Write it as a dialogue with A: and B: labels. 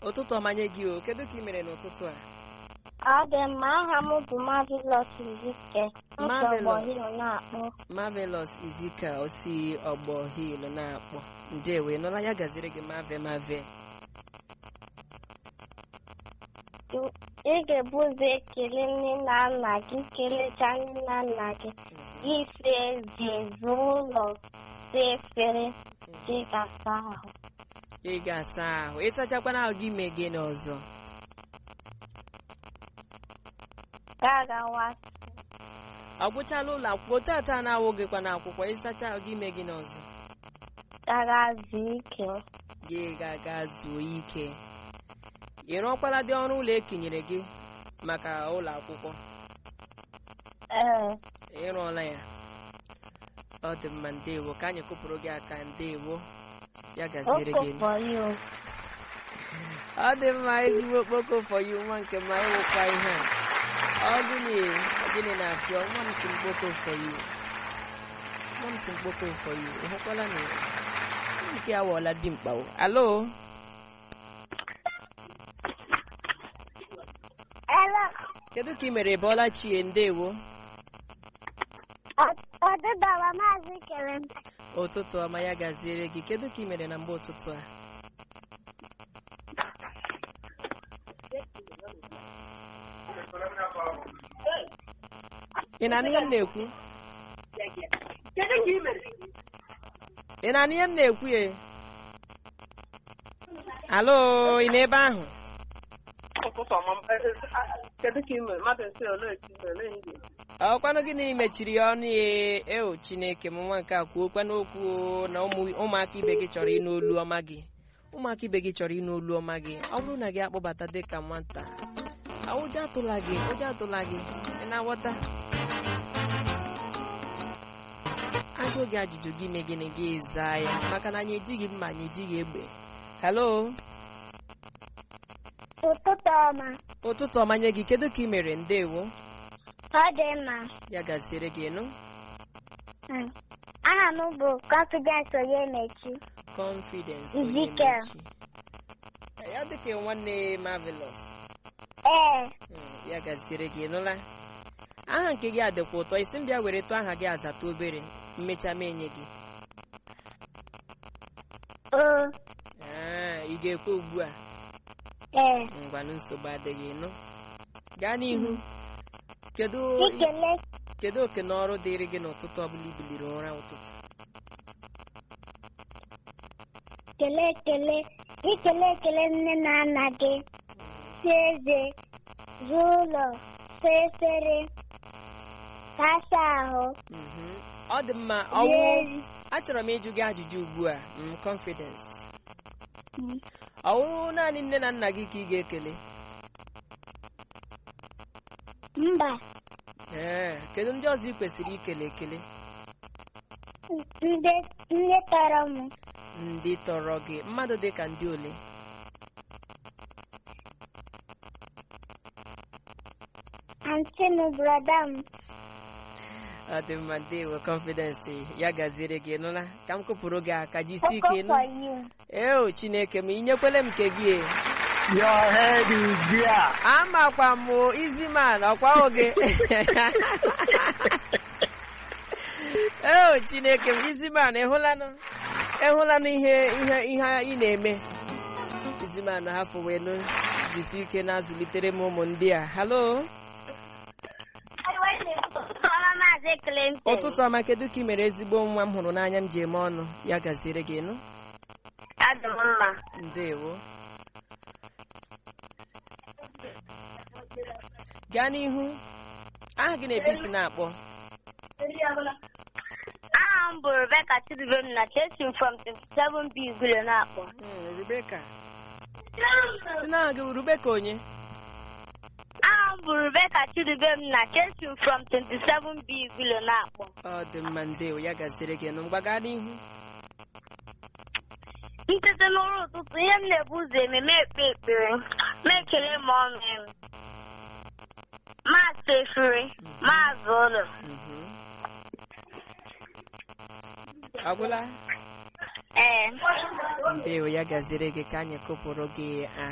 A: ụtụtụ ọmanye gị o kedu ka ị mere n'ụtụtụ a
B: Ọ dị mma aha m bụ Marvelous Izike.
A: Marvelous.
B: Nsogbu na-akpọ.
A: marvelous izika osi ọgbọ hil na-akpọ ndewo ị nụla ya gaziri gị mave mave
B: Ị ga-ebu ụzọ ekele nne na nna gị kelechaa nne na nna gị gị si ezi zụọ ụlọ si efere gị gasa ahụ
A: ị ga-asa ahụ ịsachakwana ahụ gị ime gị n'ọzọ
B: ga gawa
A: ọ gwụchala ụlọ akwụkwọ tata na-awụ gịkwa n'akwụkwọ ịsacha ahụ gị ime gị n'ọzọ
B: gaga zuo ike
A: gị ga-aga zuo ike ị rụọkwala dị ọrụ ụlọ ekenyere gị maka ụlọ akwụkwọ
B: ee
A: ị rụọla ya ọ dị mma ndewo ka anyị kụpụrụ gị aka ndewo ya gaziere gị
B: okoko you
A: ọ dị mma ezigbo okpoko for you nwa nke ma ịwụkwa ihe a ọ gịnị gịnị na-apịọ nwa m si mkpoko for you nwa m si mkpoko for you ị hụkwala na nke awọla dị mkpawo alo
B: Hello.
A: kedu ka ị mere bọla chie ndewo
B: ọdịdọrọ maazị kere m
A: ụtụtụ ọma ya gaziere gị kedu ka ị mere na mgbe ụtụtụ a ị na-anụ ihe m na-ekwu ị na-anụ ihe m na-ekwu ye alo ị n'ebe ahụ
C: ụtụtụ ọma kedu ka ị mere mmadụ esi ole esi mere ndị
A: ọkwanụ gịnị mechiri ya ọnụ ya eo chineke m nwa nke a kwuokwana okwu o, na ụmụ- ụmụaka ibe gị chọrọ ịnụ olu ọma gị ụmụaka ibe gị chọrọ ịnụ olu ọma gị ọ bụrụ na gị akpọbata dịka nwata a, ụjọ atụla gị ụjọ atụla gị ị na-aghọta ajụ gị ajụjụ gị mee gịnị gị zaa ya maka na anyị ejighị mma anyị ejighị egbe halo
B: ụtụtụ ọma
A: ụtụtụ ọmanye gị kedu ka ị mere ndewo
B: ọ dị mma
A: ya gaziere gị nụ
B: Mm. aha m bụ confidence onye mechi
A: confidence
B: Ezekiel.
A: Onyemaechi. ya dịka nwanne marvelous
B: ee
A: Mm, ya gaziere gị nụla aha nke gị adịkwa ụtọ isi m bịa were tụọ aha gị azata obere mmecha m enye gị
B: o
A: Ah, ị ga-ekwe ugbu a
B: ee
A: ngwanụ nsogbu adịghị nụ gaa n'ihu kedu
B: ikele
A: kedu oke na ọrụ dịrị gị n'ụtụtụ ọbụla ibiliri ụra ụtụtụ
B: kele ekele ikele ekele nne na nna gị si eze zụọ ụlọ saa efere kasa ahụ
A: Mhm. ọ dị mma
B: rie
A: ọwụ
B: nri.
A: achọrọ m ịjụ gị ajụjụ ugbu a mm, confidence
B: Mm.
A: ọwụ naanị nne na nna gị ka ị ga-ekele
B: mba
A: ee kedu ndị ọzọ ị kwesịrị ikele ekele
B: ndị ndị tọrọ m
A: ndị tọrọ gị mmadụ dị ka ndị ole
B: antị m brọda m
A: ọ dị mma ndewo confidence ya gaziere gị nụla ka m kụpụrụ gị aka jisi ike
B: oko
A: nụ
B: for you
A: eo chineke m inyekwele m nke gị e.
D: Your head is there.
A: amakwa m o, izi man ọkwa oge eo chineke m izi man ịhụlanụ ịhụlanụ ihe ihe ihe ị na-eme izi man hapụ wee nụ jisi ike na-azụlitere m ụmụ ndị a halo
B: ọma maazị Clinton
A: ụtụtụ ọma kedu ka ị mere ezigbo nwa m hụrụ n'anya m ji eme ọnụ ya gaziere gị nụ
B: adị m mma
A: ndewo gaa n'ihu aha gị na-ebe isi na-akpọ
B: aha m bụ Rebecca Chidubem na Chelsea from 27B Igwilo na-akpọ
A: Hmm, Rebeka si na aha gị Rebeka onye
B: aha m bụ Rebecca Chidubem na Chelsea from 27B Igwilo na-akpọ
A: ọ dị mma ndewo ya gaziere gị nụ mgbaga n'ihu
B: ntete n'ụrụ ụtụtụ ihe m na-ebu ụzọ eme m ekpe ekpere m ekele ma ọnụ m maasị efere maazị ụlọ
A: Mhm. agwụla
B: ee
A: ndewo ya gaziere gị ka anyị kụpụrụ gị